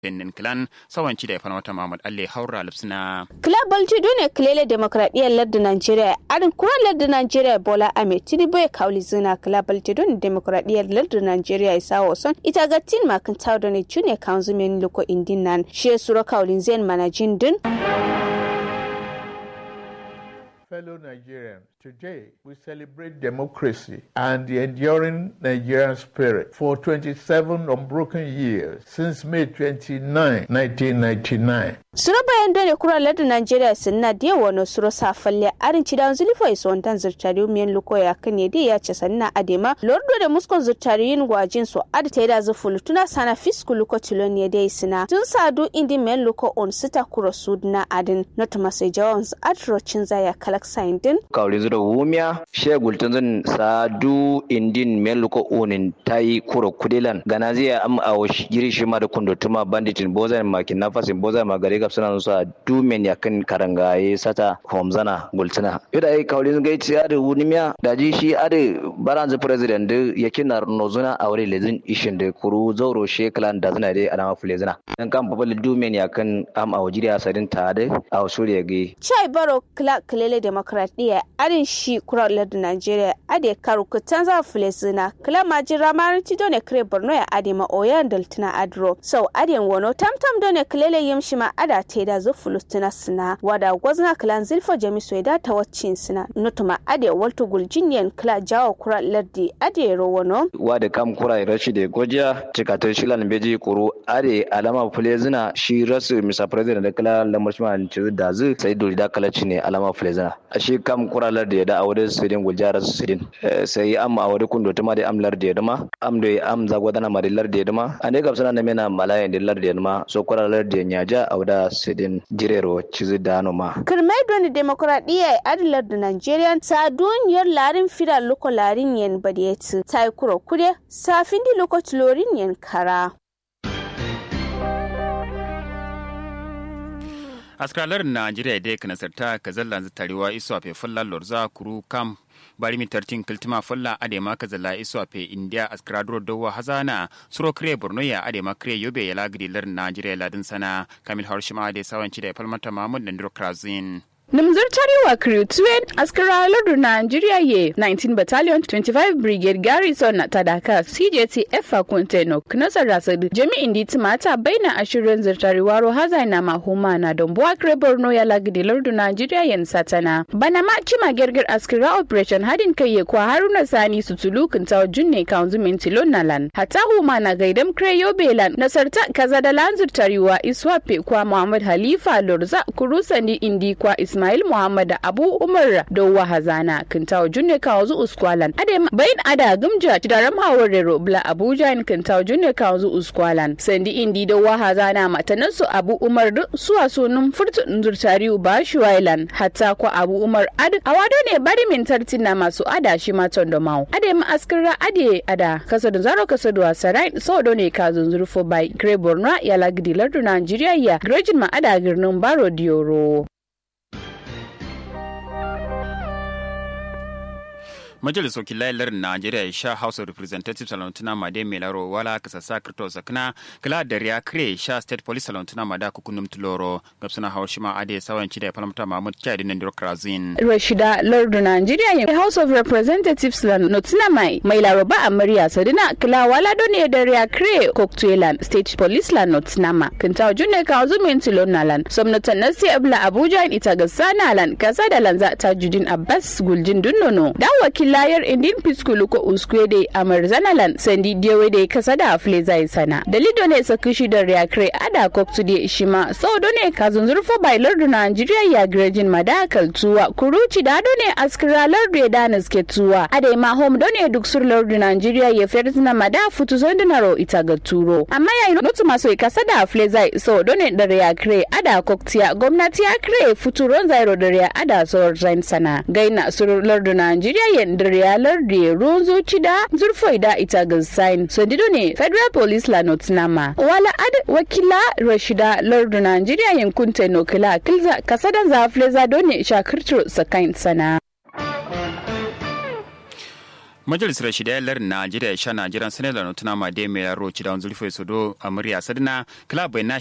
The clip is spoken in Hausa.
benin clan sawanci da falmata mahmud alle haura lipsina Club Balti dole kilele demokradiyyar lardin Najeriya arin kuran lardin Najeriya Bola Ahmed Tinubu ya kauli zina Club Balti dole demokradiyyar lardin Najeriya isa wasan ita ga tin makin tawo da ne junior council men loko indin nan shi sura kaulin zen manajin din. Fellow Nigerians, today we celebrate democracy and the enduring Nigerian spirit for 27 unbroken years since May 29, 1999. Sura bayan dole kuran lardin Najeriya sun na da wani sura safalle arin ci dan zulifo iso wantan zurtari miyan luko ya kan ne ya ce sanna adema lordo da muskon zurtari yin gwajin su ad ta da zufulu tuna sana fisku luko tilon ne dai sina tun sadu indi miyan luko on sita kuro sudna adin not masai jawan su adrocin zaya kalak sain din. Kauli zura wumiya shegul tun zan sadu indin miyan luko onin tayi kuro kudilan gana zai am a giri shi ma da kundutuma banditin bozan makin nafasin bozan magare gab suna nusa dumen ya kan karangaye sata homzana gultuna yada ai kaulin gai ci ade wunimiya da ji shi ade baranzu president da yake na nozuna a wuri lezin ishin da kuru zauro sheklan da zina dai alama fulezina dan kan babal dumen ya kan am a wajiri asadin ta da a suriya gai Chai Baro Clark Kilele Demokradiyya arin shi kuralar da Najeriya ade karu kutan za fulezina kila majira marin ti done kire Borno ya ade ma oyan daltuna adro sau ade wono tamtam done kilele yimshi ma ada te da zo fulutuna sina wada gwazna kilan zilfa jamiso da ta waccin sina nutuma ade walto guljiniyan kila jawo kura lardi ade rowono wa da kam kura rashi da gojiya cikatar shilan beji kuru ade alama fulezina shi rasu misa president da kala lamar shi ma ci da zu sai dole da kala ne alama fulezina a shi kam kura lardi ya da aure sidin gulja rasu sidin sai am aure kundo tuma da am lardi ya dama am da am zagwadana ma da lardi ya dama ane gabsana na mena malayan da lardi ya dama so kura lardi ya nyaja auda sidin jirero cizi dano ma. kirmai doni demokuraɗiyya ya adilar da Nigerian sa duniyar larin fida loko larin yen badiyeti ta yi kuro kude safin di loko tulorin yen kara. askalar najeriya dai kana sarta ka zalla tarewa iso a fulla lorza kuru kam bari mi tartin kiltima fulla adema ka zalla iso a india askradro dowa hazana suro kre borno ya adema kre yobe ya lagidi lar najeriya ladin sana kamil harshima da sawanci da falmata mahmud da krazin Nimzar Tarewa Crew 2 askara lardu Nigeria ye 19 Battalion 25 Brigade Garrison na Tadaka CJT Efa Kunteno Knasar Rasadu Jami'in di Timata baina ashirin zirtarewa Rohaza na Mahuma na Dombuwa Kre Borno ya lagidi lardu Nigeria yen satana. Bana ma cima gergir askara Operation hadin kai ye kwa Haruna Sani Sutulu Kintawa Junne Kaunzu Mintilon Nalan. Hata huma na gaidam Kre Yobelan Nasarta kaza da lanzir tarewa Iswape kwa Muhammad Halifa Lorza Kurusandi Indi kwa Ismail Ismail Muhammad Abu Umar Dowa Hazana Kintawo Junne Kawazu Uskwalan Ade bayin ada gumja tidaram hawarero bla Abuja in Kintawo Junne Kawazu Uskwalan Sandi Indi Dowa Hazana matanansu Abu Umar suwa sunun furtu nzurtariu ba Shuwailan hatta kwa Abu Umar ad awado ne bari min tartina masu ada shi ma tondo mau Ade ma askira ade ada kasadu zaro kasadu wasarai so ne ka zunzurfo bai Gre Borno ya lagdi lardu Nigeria ya Grejin ma ada girnin Baro Dioro majalisar wakilan najeriya ya sha house of representatives salontuna made melaro wala kasasa kirto sakna kala da riya kre sha state police salontuna mada kukunum tuloro gabsuna haushima ade sawan chida ya palamta mahmud kyadi nan diro krazin rashida lardu najeriya ya house of representatives salontuna mai mai laroba amarya sadina kala wala done da riya kre koktuelan state police la notnama kinta junne ka zumin tilonalan somnatan nasi abla abuja ita ga sanalan kasa da lanza tajudin abbas guljin dunnono da wakil layar indin piskulu ko uskwede amar zanalan sandi diewede kasada fleza sana dalido ne sakishi da reakre ada koktu de shima so ne ka zunzurfo bai lardu Nigeria ya grejin madakal tuwa kuruci da ne askira lardu ya danas ke tuwa ade ma home done duk sur lardu Nigeria ya ferzina mada futu zondinaro ita ga turo amma yayin notu maso kasada fleza so done da reakre ada koktiya gwamnati ya kre futuron zairo da rea ada so sana gaina sur lardu Nigeria yen da riyalar da ruwan zuci da zurfai da ita ga sign sandido ne federal police la notnama wala ad wakila rashida lardu nigeria yankun tenokila kilza kasadan zafle za done shakirtu sakain sana majalisar shidayalar najeriya sha najeriya senegal no tuna ma de me ro ci da zurfe su do amriya sadna club na